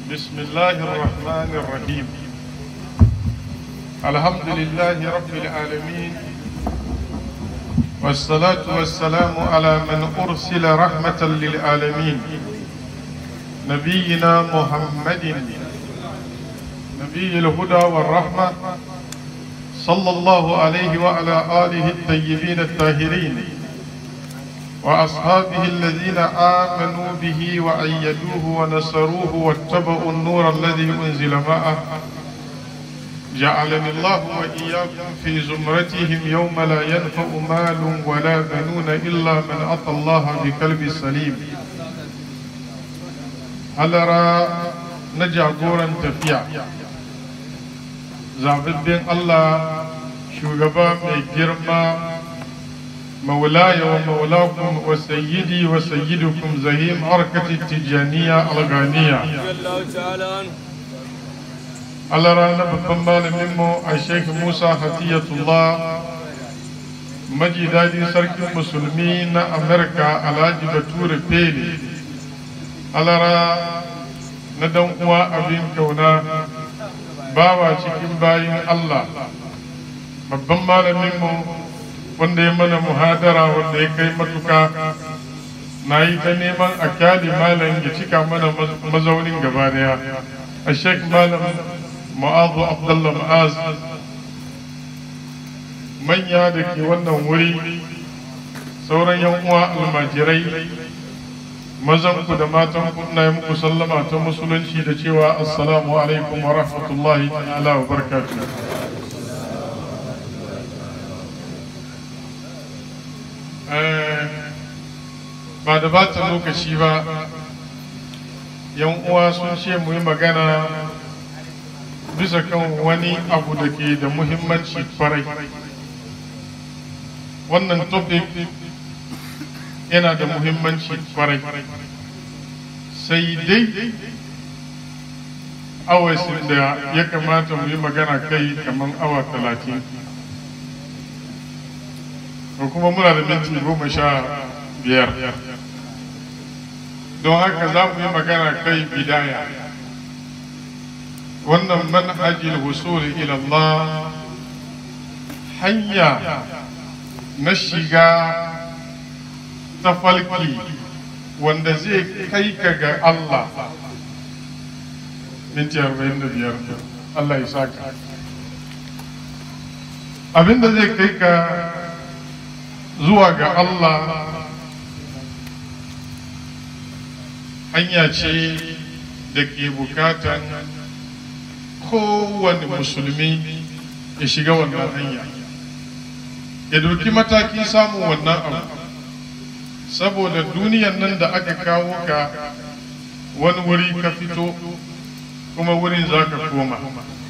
بسم الله الرحمن الرحيم الحمد لله رب العالمين والصلاة والسلام على من أرسل رحمة للعالمين نبينا محمد نبي الهدى والرحمة صلى الله عليه وعلى آله الطيبين الطاهرين وأصحابه الذين آمنوا به وأيدوه ونصروه واتبعوا النور الذي أنزل معه جعلني الله وإياكم في زمرتهم يوم لا ينفع مال ولا بنون إلا من أتى الله بقلب سليم هل نجا غورا تفيع زعبدين الله شوغبا مي جرما مولاي ومولاكم وسيدي وسيدكم زهيم حركة التجانية الغانية Allah rana babban malaminmu a Sheikh Musa Hatiyatullah maji daɗin sarkin musulmi na Amerika Alhaji Bature Pele alara na dan uwa abin kauna bawa cikin bayin Allah babban malaminmu wanda ya mana muhadara wanda ya kai matuka na yi ta neman a kyali malam ya cika mana mazaunin gaba daya a sheik malam ma'azu abdullah ma'az manya da ke wannan wuri sauran yan uwa almajirai mazanku da matanku ina yi muku sallama ta musulunci da cewa assalamu alaikum wa rahmatullahi ta'ala wa barakatuh ba da bata lokaci ba yan uwa sun ce mu yi magana bisa kan wani abu da ke da muhimmanci kwarai wannan topic yana da muhimmanci kwarai sai dai awasin da ya kamata mu yi magana kai kamar awa talatin ko kuma muna da minti goma sha biyar don haka za mu yi magana kai bidaya wannan manhajin wusuli ila Allah hanya na shiga tafalki wanda zai kai ka ga Allah minti arba'in da biyar Allah ya saka abinda zai kai ka zuwa ga Allah hanya ce da ke bukatan kowane musulmi ya shiga wannan hanya ya doki mataki samun wannan abu saboda duniyan nan da aka kawo ka wani wuri ka fito kuma wurin za ka koma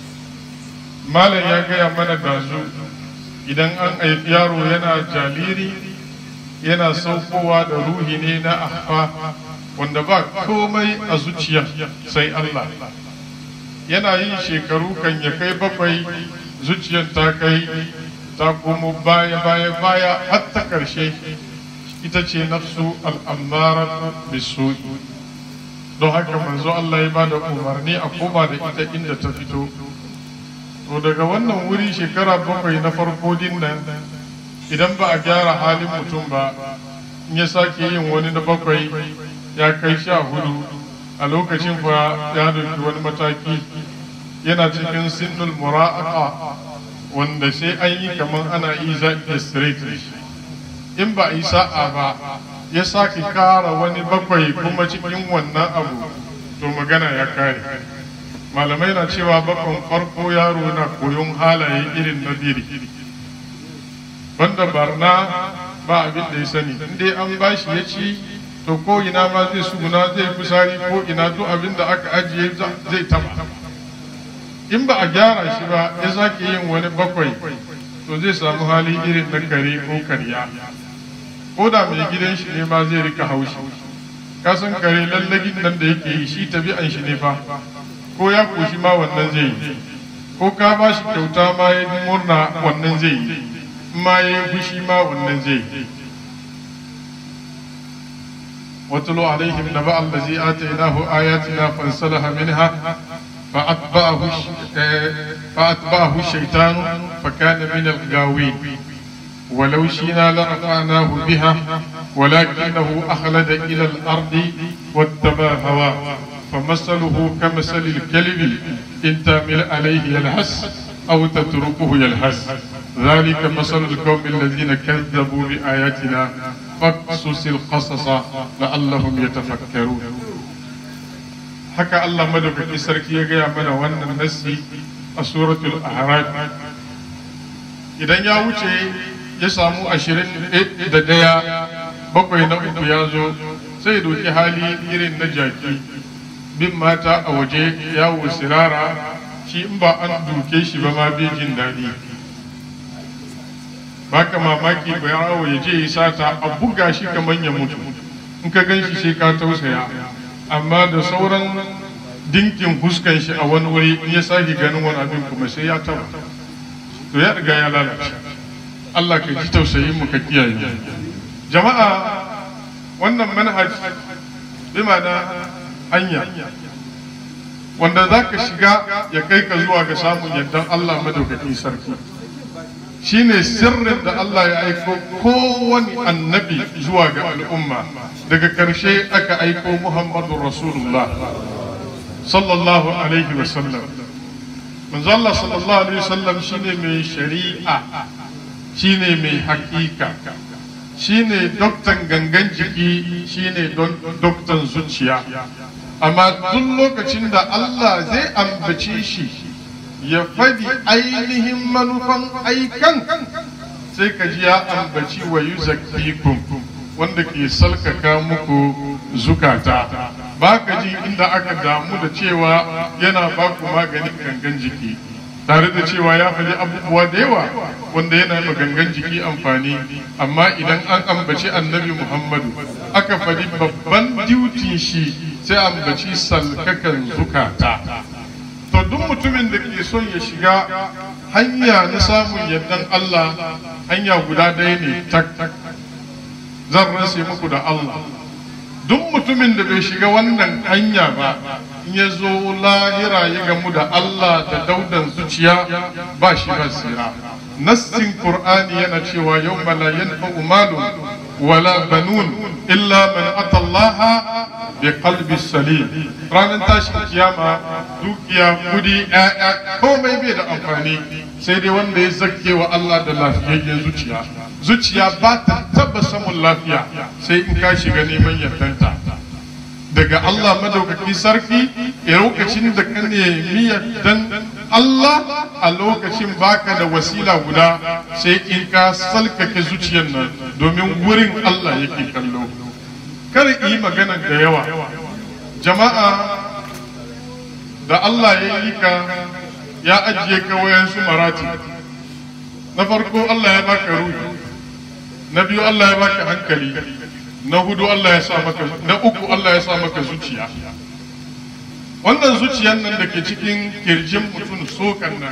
malam ya gaya mana dazu idan an haifi yaro yana jaliri yana saukowa da ruhi ne na ahfa wanda ba komai a zuciya sai Allah yana yin shekaru kan ya kai bakwai zuciyar ta kai ta komo baya baya baya har ta karshe ita ce nafsu al'ammara bisu don haka manzo Allah ya bada umarni a koma da ita inda ta fito to daga wannan wuri shekara bakwai na farko din nan idan ba a gyara halin mutum ba in ya sake yin wani na bakwai ya kai sha hudu a lokacin fa ya dauki wani mataki yana cikin sinnul mura'aqa wanda sai an yi kamar ana iza straight in ba a yi sa'a ba ya sake kara wani bakwai kuma cikin wannan abu to magana ya kare malamai na cewa bakon farko yaro na koyon halaye irin na biri banda barna ba abin da ya sani in dai an bashi ya ci to ko ina ma zai suguna zai kusari ko ina duk abin da aka ajiye zai taba in ba a gyara shi ba ya sake yin wani bakwai to zai samu hali irin na kare ko karya ko da mai gidan shi ne ma zai rika haushi kasan kare lallagin nan da yake yi shi tabi'an shi ne fa ko ya koshi ma wannan zai yi ko ka ba shi kyauta ma ya murna wannan zai yi ma ya yi fushi ma wannan zai yi واتل عليهم نبأ الذي آتيناه آياتنا فانسلخ منها فأتبعه فأتبعه الشيطان فكان من الغاوين ولو شئنا لرفعناه بها ولكنه أخلد إلى الأرض واتبع هواه فمثله كمثل الكلب إن تعمل عليه يلهث أو تتركه يلهث ذلك مثل القوم الذين كذبوا بآياتنا فاقصص القصص لعلهم يتفكرون haka Allah madaukaki sarki ya gaya mana wannan nassi a suratul a'raf idan ya wuce ya samu ashirin da daya bakwai na uku ya zo sai doki hali irin na jaki bin mata a waje yawo sirara shi in ba an duke shi ba ma bai jin daɗi baka mamaki ba yawo ya je ya sata a buga shi kamar ya mutu in ka gan shi sai ka tausaya amma da sauran dinkin fuskan shi a wani wuri in ya sake ganin wani abin kuma sai ya taba to ya riga ya lalace Allah ka ji tausayin mu ka kiyaye jama'a wannan manhaj bi ma'ana hanya wanda za ka shiga ya kai ka zuwa ga samun yardan Allah madaukakin sarki shine sirrin da Allah ya aiko kowane annabi zuwa ga al'umma daga ƙarshe aka aiko Muhammadu Rasulullah sallallahu alaihi wasallam manzo Allah sallallahu alaihi wasallam shine mai shari'a shine mai hakika shine doktan gangan jiki shine doktan zuciya amma duk lokacin da Allah zai ambace shi ya faɗi ainihin manufan aikan sai ka ji ya ambaci wa yuzakkikum wanda ke salkaka muku zukata ba ka ji inda aka damu da cewa yana ba ku maganin gangan jiki tare da cewa ya faɗi abubuwa da yawa wanda yana ma gangan jiki amfani amma idan an ambaci annabi muhammadu aka faɗi babban duty shi sai ambaci salkakan zukata to duk mutumin da ke son ya shiga hanya na samun yardan Allah hanya guda ɗaya ne tak zan rase muku da Allah duk mutumin da bai shiga wannan hanya ba in ya zo lahira ya gamu da Allah da daudan zuciya ba shi ba sira nassin qur'ani yana cewa yau la yanfa'u malun wala banun illa man atallaha bi qalbi salim ranar tashin kiyama dukiya kudi ƴaƴa komai bai da amfani sai dai wanda ya zakke wa Allah da lafiyayyen zuciya zuciya ba ta taba samun lafiya sai in ka shiga neman yardanta daga Allah madaukaki sarki a lokacin da ka nemi yardan Allah a lokacin baka da wasila guda sai in ka salkake zuciyar nan domin wurin Allah yake kallo kar yi magana da yawa jama'a da Allah ya yi ka ya ajiye ka wayansu marati na farko Allah ya baka ruhi na biyu Allah ya baka hankali na hudu Allah ya sa maka na uku Allah ya sa maka zuciya wannan zuciyan nan da ke cikin kirjin mutum sokan nan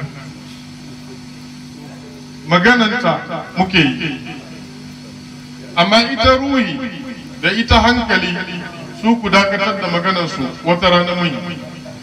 magananta muke yi amma ita ruhi da ita hankali su ku dakatar da maganarsu wata rana mun yi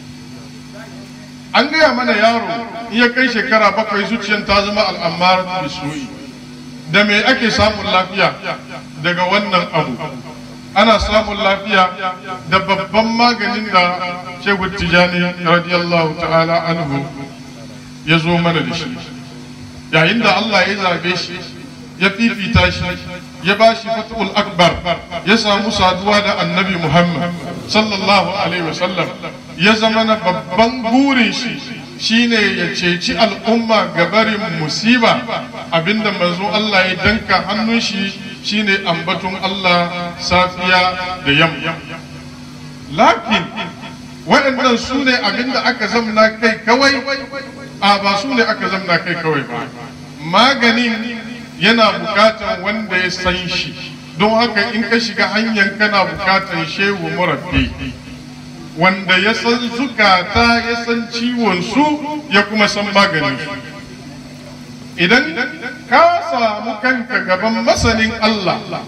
an gaya mana yaro in ya kai shekara bakwai zuciyar ta zama al'ammar bisu'i da me ake samun lafiya daga wannan abu ana samun lafiya da babban maganin da shehu tijani radiyallahu ta'ala anhu ya zo mana da shi yayin da Allah ya zabe shi ya fifita shi ya ba shi fatul akbar ya samu saduwa da annabi muhammad sallallahu alaihi wasallam ya zama na babban burin shi shine ya ceci al'umma gabarin musiba abinda manzo Allah ya danka hannun shi shine ambaton Allah safiya da yamma lakin waɗannan su ne abinda aka zamna kai kawai a ba su ne aka zamna kai kawai ba maganin yana bukatan wanda ya san shi don haka in ka shiga hanyar kana bukatan shehu murabbi wanda ya san zukata ya san ciwon su ya kuma san maganin su idan ka samu kanka gaban masanin Allah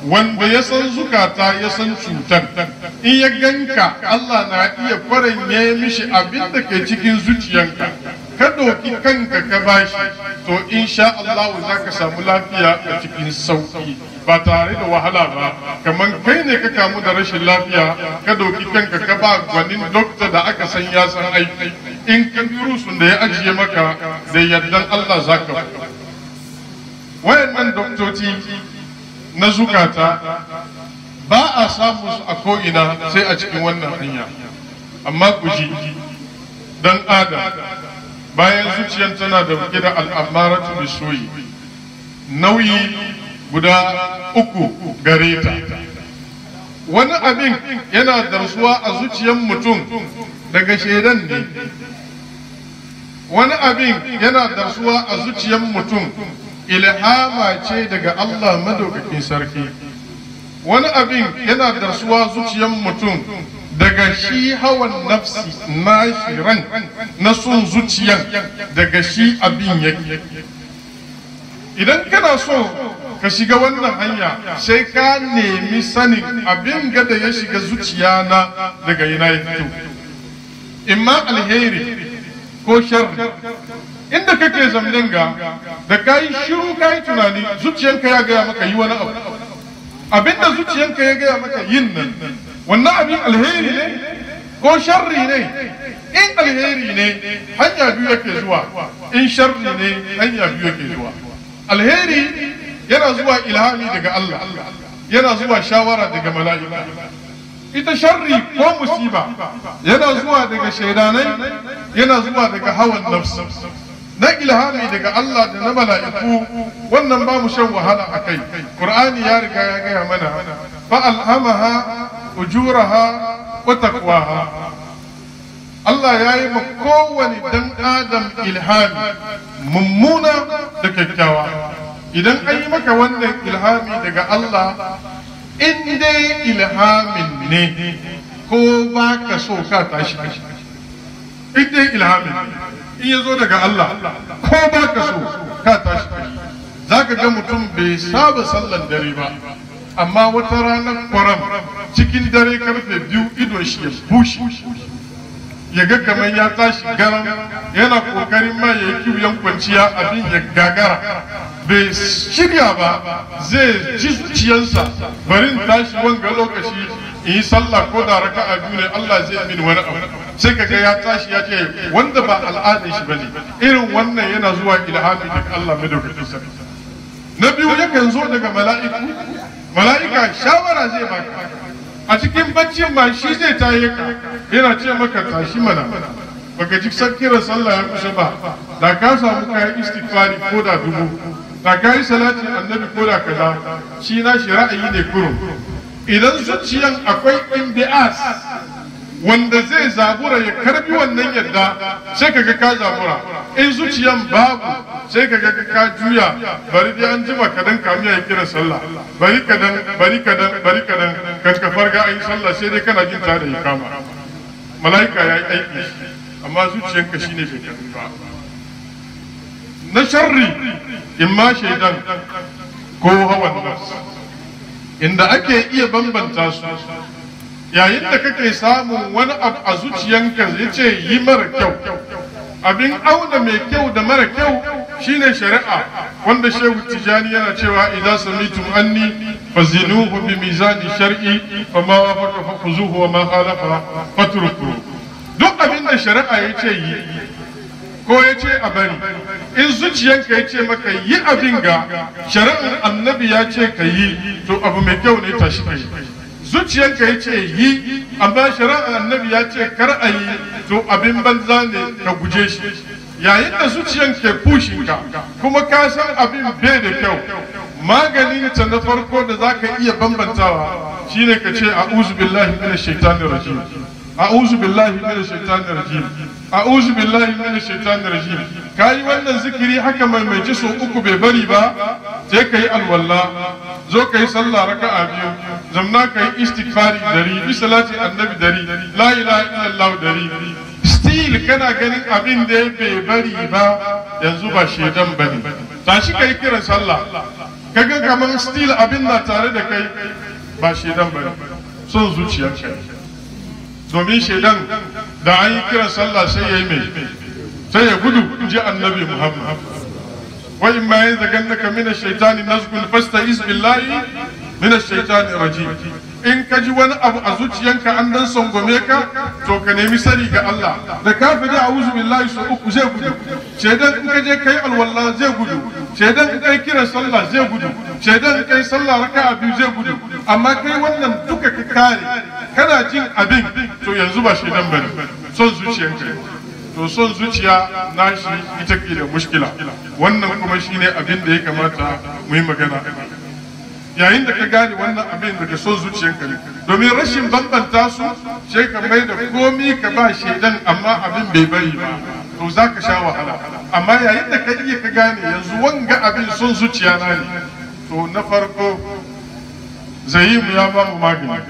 wanda ya san zukata ya san cutar in ya ganka Allah na iya kwaranye mishi abin da ke cikin zuciyanka ka ɗauki kanka ka bashi to insha Allah za ka samu lafiya a cikin sauki ba tare da wahala ba kamar kai ne ka kamu da rashin lafiya ka ɗauki kanka ka ba gwanin dokta da aka san ya san aiki in ka virusun da ya ajiye maka da yardan Allah za ka wayannan doktoci na zukata ba a samu su a ko'ina sai a cikin wannan hanya amma ku ji dan adam bayan zuciyar tana da da al'amaratu bisoyi nauyi guda uku gare ta wani abin yana darsuwa a zuciyar mutum daga shaidan ne wani abin yana darsuwa a zuciyar mutum ilhama ce daga Allah madaukakin sarki wani abin yana darsuwa zuciyar mutum daga shi hawan nafsi na ran na son zuciyan daga shi abin yake idan kana so ka shiga wannan hanya sai ka nemi sanin abin gada ya shiga zuciya na daga yana ya fito imma alheri ko sharri inda kake zamnin ga da ka yi shiru ka yi tunani zuciyanka ya gaya maka yi wani abu abinda zuciyanka ya gaya maka yin nan wannan abin alheri ne ko sharri ne in alheri ne hanya biyu yake zuwa in sharri ne hanya biyu yake zuwa alheri yana zuwa ilhami daga Allah yana zuwa shawara daga mala'ika ita sharri ko musiba yana zuwa daga shaidanai yana zuwa daga hawan nafsi na ilhami daga Allah da na mala'iku wannan ba mu shan wahala a kai Qur'ani ya riga ya gaya mana fa alhamaha ujuraha wa taqwaha Allah ya yi ma kowane dan adam ilhami mummuna da kyakkyawa idan an yi maka wannan ilhami daga Allah in dai ilhamin ne ko ba ka so ka tashi in dai ilhamin in ya zo daga Allah ko ba ka so ka tashi za ka ga mutum bai saba sallan dare ba amma wata ranar kwaram cikin dare karfe biyu idon shi ya bushe ya ga kamar ya tashi garam yana kokarin ma ya yi kiwon kwanciya abin ya gagara bai shirya ba zai ji zuciyarsa barin tashi wanga lokaci in yi sallah ko da raka a biyu ne Allah zai min wani abu sai kaga ya tashi ya ce wanda ba al'adar shi bane irin wannan yana zuwa ilhami daga Allah madaukakin sarki na biyu yakan zo daga mala'iku mala'ika shawara zai baka a cikin baccin ma shi zai taye ka yana ce maka tashi mana baka ji kiran sallah ya kusa ba da ka samu kayan istighfari ko da dubu da ka yi salatin annabi ko da kaza shi na shi ra'ayi ne kurum idan zuciyan akwai imbi'as wanda zai zabura ya karbi wannan yadda sai kaga ka zabura in zuciyan babu sai kaga ka juya bari dai an jima kadan kamiya ya kira sallah bari kadan bari kadan bari kadan kan ka farga ayi sallah sai dai kana jin ta da ikama malaika ya yi aiki amma zuciyanka shine bai karbi ba na sharri imma shaidan ko hawan nafs inda ake iya bambanta su yayin da kake samun wani abu a zuciyanka ya ce yi mara kyau abin auna mai kyau da mara kyau shine shari'a wanda shehu tijani yana cewa idan samitum anni fazinuhu bi mizani shar'i fa ma wafaqa fa khuzuhu wa ma khalafa fatruku duk abin da shari'a ya ce yi ko ya ce a bari in zuciyanka ya ce maka yi abin ga shari'ar annabi ya ce ka yi to abu mai kyau ne tashi ka yi zuciyanka ya ce yi amma shari'ar annabi ya ce kar a yi to abin banza ne ka guje shi yayin da zuciyan ke pushinka kuma ka san abin bai da kyau maganin ta na farko da za ka iya bambantawa shine ka ce a'udhu billahi minash shaitanir rajim a'udhu billahi minash shaitanir rajim a'udhu billahi minash shaitanir rajim kai wannan zikiri haka mai mai ji so uku bai bari ba sai kai alwala zo kai sallah raka'a biyu zamna kai istighfari dari bi salati annabi dari la ilaha illallah dari still kana ganin abin da bai bari ba yanzu ba shedan bane tashi kai kiran sallah kaga kamar still abin na tare da kai ba shedan bane son zuciyar kai domin shedan da an yi kiran sallah sai ya yi mai sai ya gudu in ji annabi muhammad wa in ma yanzu gannaka mina shaitani nazgun fasta'iz billahi mina shaitani rajim in ka ji wani abu a zuciyanka an dan sangome ka to ka nemi sani ga Allah da ka fi da a'udhu billahi su uku zai gudu shaidan in ka je kai alwala zai gudu shaidan in kai kiran sallah zai gudu shaidan in kai sallah raka'a biyu zai gudu amma kai wannan duka ka kare kana jin abin to yanzu ba shaidan bane son zuciyanka ne to son zuciya na shi ita ke da mushkila wannan kuma shine abin da ya kamata mu yi magana yayin da ka gane wannan abin daga son zuciyanka ne domin rashin bambanta su sai ka mai da komi ka ba shaidan amma abin bai bari ba to za ka sha wahala amma yayin da ka iya ka gane yanzu wanga abin son zuciya na ne to na farko zayimu ya ba mu magani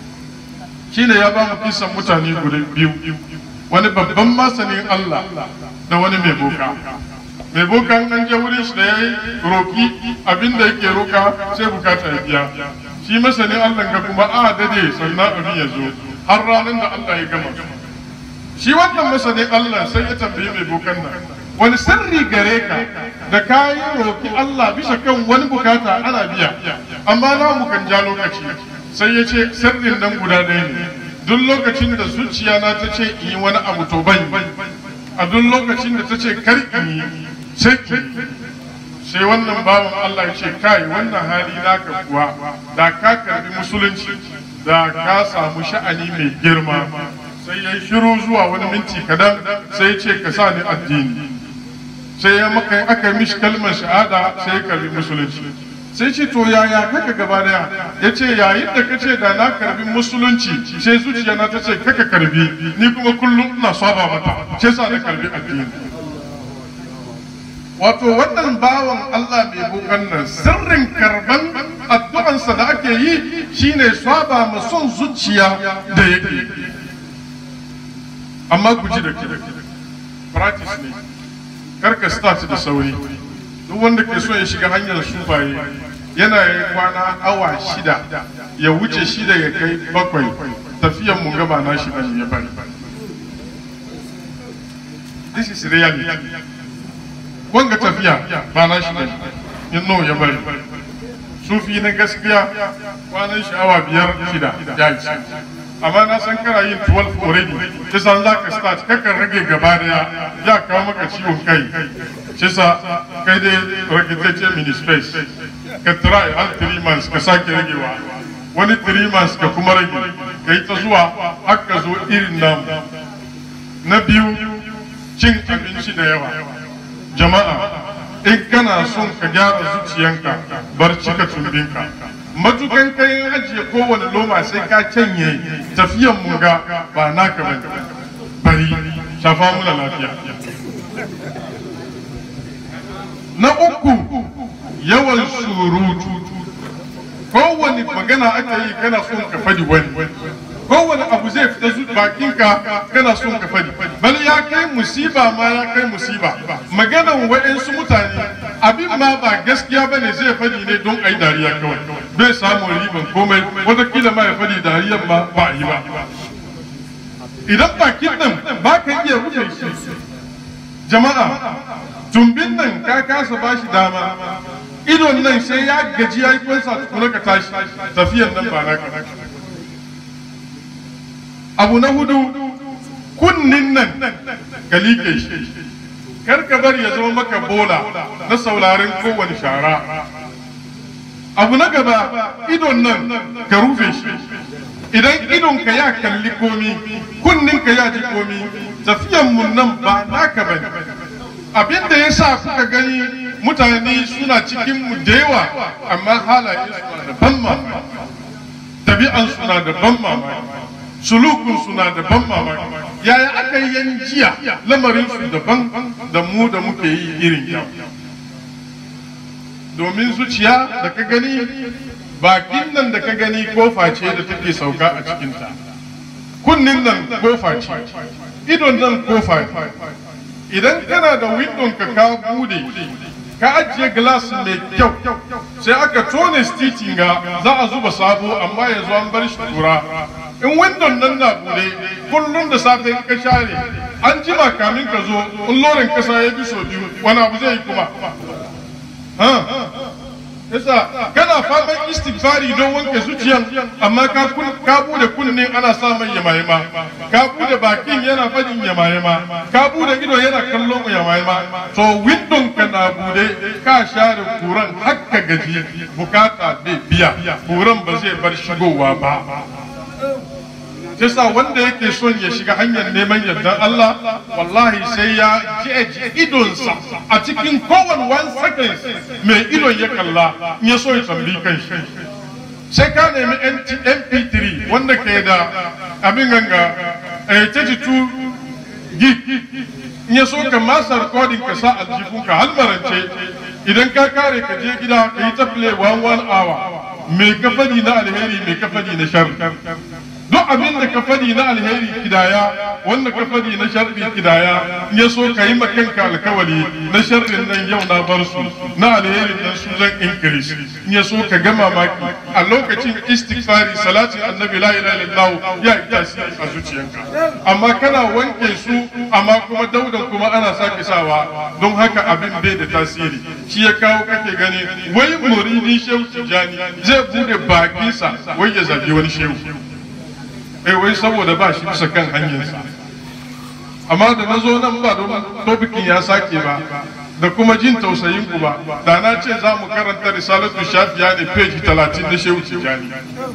shine ya ba mu kisan mutane guda biyu wani babban masanin Allah da wani mai boka mai boka an je wurin shi da ya yi roki abinda yake roka sai bukata ya biya shi masanin Allah ga kuma a dade sannan abin ya zo har ranar da Allah ya gama shi wannan masanin Allah sai ya tambayi mai bokan nan wani sirri gare ka da ka yi roki Allah bisa kan wani bukata ana biya amma na mu kan ja lokaci sai ya ce sirrin nan guda ɗaya ne duk lokacin da zuciya na ta ce in yi wani abu to ban a duk lokacin da ta ce kar in yi sai sai wannan bawan Allah ya ce kai wannan hali naka kuwa da ka karbi musulunci da ka samu sha'ani mai girma sai ya shiru zuwa wani minti kadan sai ya ce ka sa ni addini sai ya maka aka mishi kalmar shahada sai ya karbi musulunci sai ce to yaya kaka gaba daya ya ce yayin da ka ce da na karbi musulunci sai zuciya na ta ce kaka karbi ni kuma kullum ina saba mata sai sa na karbi addini wato wannan bawan Allah mai bukan nan sirrin karban addu'ansa da ake yi shine saba ma son zuciya da yake amma ku ji da ke practice ne karka start da sauri duk wanda ke so ya shiga hanyar sufaye yana yi kwana awa shida ya wuce shida ya kai bakwai tafiyan mu gaba na shi ya bari this is reality wanga tafiya ba na shi bane in no ya bari sufi na gaskiya kwanan shi awa biyar shida ya yi amma na san kana yin 12 already shi san za ka start kakan rage gaba daya ya kawo maka ciwon kai shi sa kai dai rage mini space ka try har 3 months ka sake ragewa wani 3 months ka kuma rage ka yi ta zuwa har ka zo irin namu na biyu cin abinci da yawa jama'a in kana son ka gyara zuciyanka bar cika tumbinka matukan kai ajiye kowane loma sai ka canye tafiyan mun ga ba naka bane bari shafa muna lafiya na uku yawan surutu kowane magana aka yi kana son ka fadi wani kowane abu zai fita zu bakinka kana son ka fadi bal ya kai musiba ma ya kai musiba maganan wa'yansu mutane abin ma ba gaskiya ba ne zai fadi ne don a yi dariya kawai bai samu riban komai watakila ma ya fadi dariyan ma ba a yi ba idan bakin nan ba ka iya rufe shi jama'a tumbin nan ka kasa ba shi dama idon nan sai ya gaji ya yi kwansa tukuna ka tashi tafiyan nan ba naka abu na hudu kunnin nan ka liƙe shi kar ka bari ya zama maka bola na saurarin kowane shara abu na gaba idon nan ka rufe shi idan idon ka ya kalli komi kunnin ka ya ji komi tafiyan mun nan ba naka bane abin da ya sa kuka gani mutane suna cikin mu da yawa amma halaye suna da ban mamaki tabi'an suna da ban mamaki sulukun suna da ban mamaki yaya aka yi yan jiya lamarin su daban da mu da muke yi irin yau domin zuciya da ka gani bakin nan da ka gani kofa ce da take sauka a cikinta kunnin nan kofa ce idon nan kofa idan kana da windon ka ka bude ka ajiye glass mai kyau sai aka tone stitin ga za a zuba sabo amma yanzu an bar shi kura in windon nan na bude kullum da safe ka share an jima kamin ka zo in lorin kasa ya bi so biyu wani abu zai yi kuma yasa kana faman istighfari don wanke zuciyan amma ka ka bude kunne ana sa mai yamayama ka bude bakin yana fadin yamayama ka bude ido yana kallon yamayama to windon ka na bude ka share kuran hakka gaji bukata bai biya kuran ba zai bar shigowa ba yasa wanda yake son ya shiga hanyar neman yardar Allah wallahi sai ya ji idonsa a cikin kowane one second mai idon ya kalla in ya so ya tambi kan shi sai ka nemi mp3 wanda ke da abin ganga 32 gig in ya so ka masa recording ka sa aljihunka halmarance idan ka kare ka je gida ka yi ta play one one hour mai kafadi na alheri mai kafadi na shar duk abin da ka fadi na alheri kidaya wanda ka fadi na sharri kidaya ya so ka yi makanka alkawali na sharrin nan yau na bar su na alherin nan su zan increase ya so ka gama maki a lokacin istighfari salatin annabi la ilaha illallah ya yi tasiri a zuciyanka amma kana wanke su amma kuma daudan kuma ana sake sawa don haka abin bai da tasiri shi ya kawo kake gani wai muridi shehu tijani zai bude bakinsa wai ya zagi wani shehu eh wai saboda ba shi bisa kan hanyarsa amma da na zo nan ba don topikin ya sake ba da kuma jin tausayin ku ba da na ce za mu karanta risalatu shafiya ne page talatin na shehu tijjani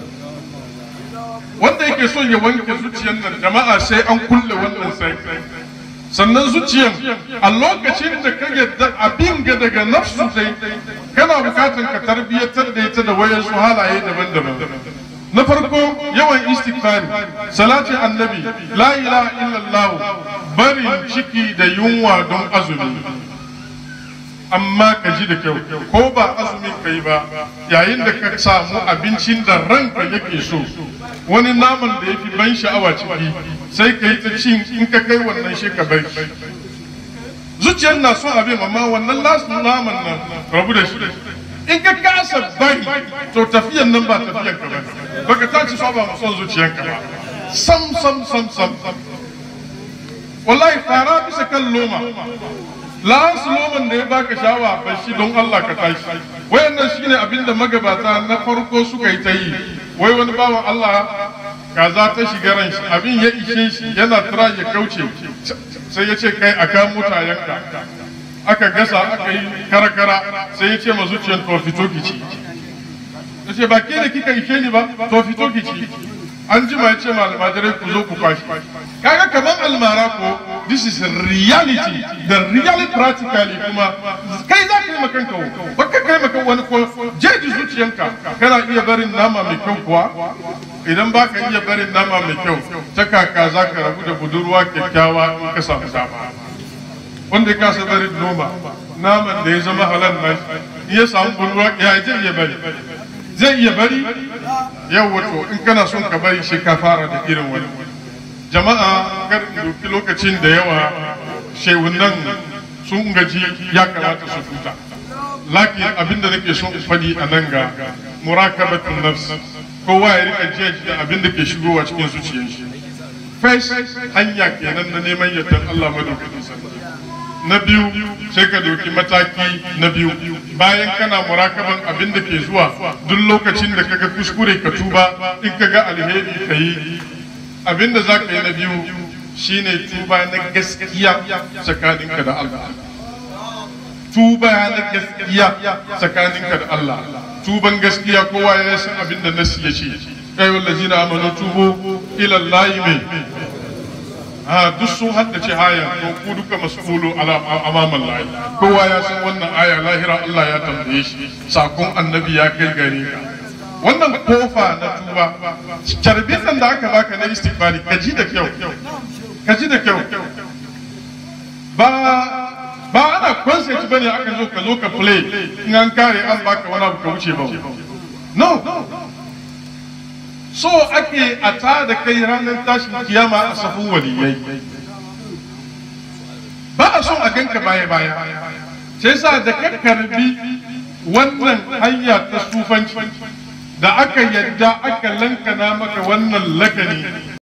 wanda yake son ya wanke zuciyar nan jama'a sai an kulle wannan sai sannan zuciyar a lokacin da ka yadda abin ga daga nafsu dai kana bukatan ka tarbiyyatar da ita da wayan su halaye daban-daban na farko yawan istighfari salatin annabi la ilaha illallah barin ciki da yunwa don azumi amma ka ji da kyau ko ba azumin kai ba yayin da ka samu abincin da ranka yake so wani naman da yafi ban sha'awa ciki sai ka yi ta cin in ka kai wannan shi ka bai zuciyar na son abin amma wannan lasu naman nan rabu da shi in ka kasa bari to tafiyan nan ba tafiyan ka bane baka tashi so ba mu son zuciyanka ba sam sam sam sam wallahi fara bisa kan loma la'ansu loman da ya baka shawa ba shi don Allah ka tashi wayannan shine abinda magabata na farko suka yi ta yi wai wani bawan Allah kaza ta shiga ran shi abin ya ishe shi yana tura ya kauce sai ya ce kai a kan mutayenka aka gasa aka yi karakara sai ya ce ma zuciyar to fito ki ci ya ce ba ke da kika ishe ni ba to fito ki ci an jima ya ce ma almajirai ku zo ku kwashi kaga kamar almara ko this is reality the reality practically kuma kai za ka yi makanka wo ba ka kai maka wani ko jeji zuciyanka kana iya barin nama mai kyau kuwa idan ba ka iya barin nama mai kyau ta kaka za ka rabu da budurwa kyakkyawa in ka samu dama wanda ya kasa barin noma naman da ya zama halal na in ya samu budurwa ya zai iya bari zai iya bari yau wato in kana son ka bari shi ka fara da irin wani jama'a kar doki lokacin da yawa shewunan sun gaji ya kamata su huta lakin abinda nake son faɗi a nan ga murakabatun nafs kowa ya rika jiya da abin da ke shigowa cikin zuciyar shi fes hanya kenan na neman yardar Allah madaukakin sarki na biyu sai ka doki mataki na biyu bayan kana murakaban abin da ke zuwa duk lokacin da kaga kuskure ka tuba in kaga alheri ka yi abin da za ka yi na biyu shine tuba na gaskiya tsakaninka da Allah tuba na gaskiya tsakaninka da Allah tuban gaskiya kowa ya san abin da nasi ya ce kai wallazina amanu tubu ila Allah mai a duk sun haddace haya to ku duka mas'ulu ala amaman lahi kowa ya san wannan aya lahira Allah ya tambaye shi sakon annabi ya kai gare ka wannan kofa na tuba carbin nan da aka baka na istighfari ka ji da kyau ka ji da kyau ba ba ana concert bane aka zo ka zo ka play in an kare an baka wani abu ka wuce ba no so ake a ta da kai ranar tashin kiyama a safin waliyai ba a son a ganka baya baya sai sa da ka karbi wannan hanya ta sufanci da aka yadda aka lankana maka wannan lakani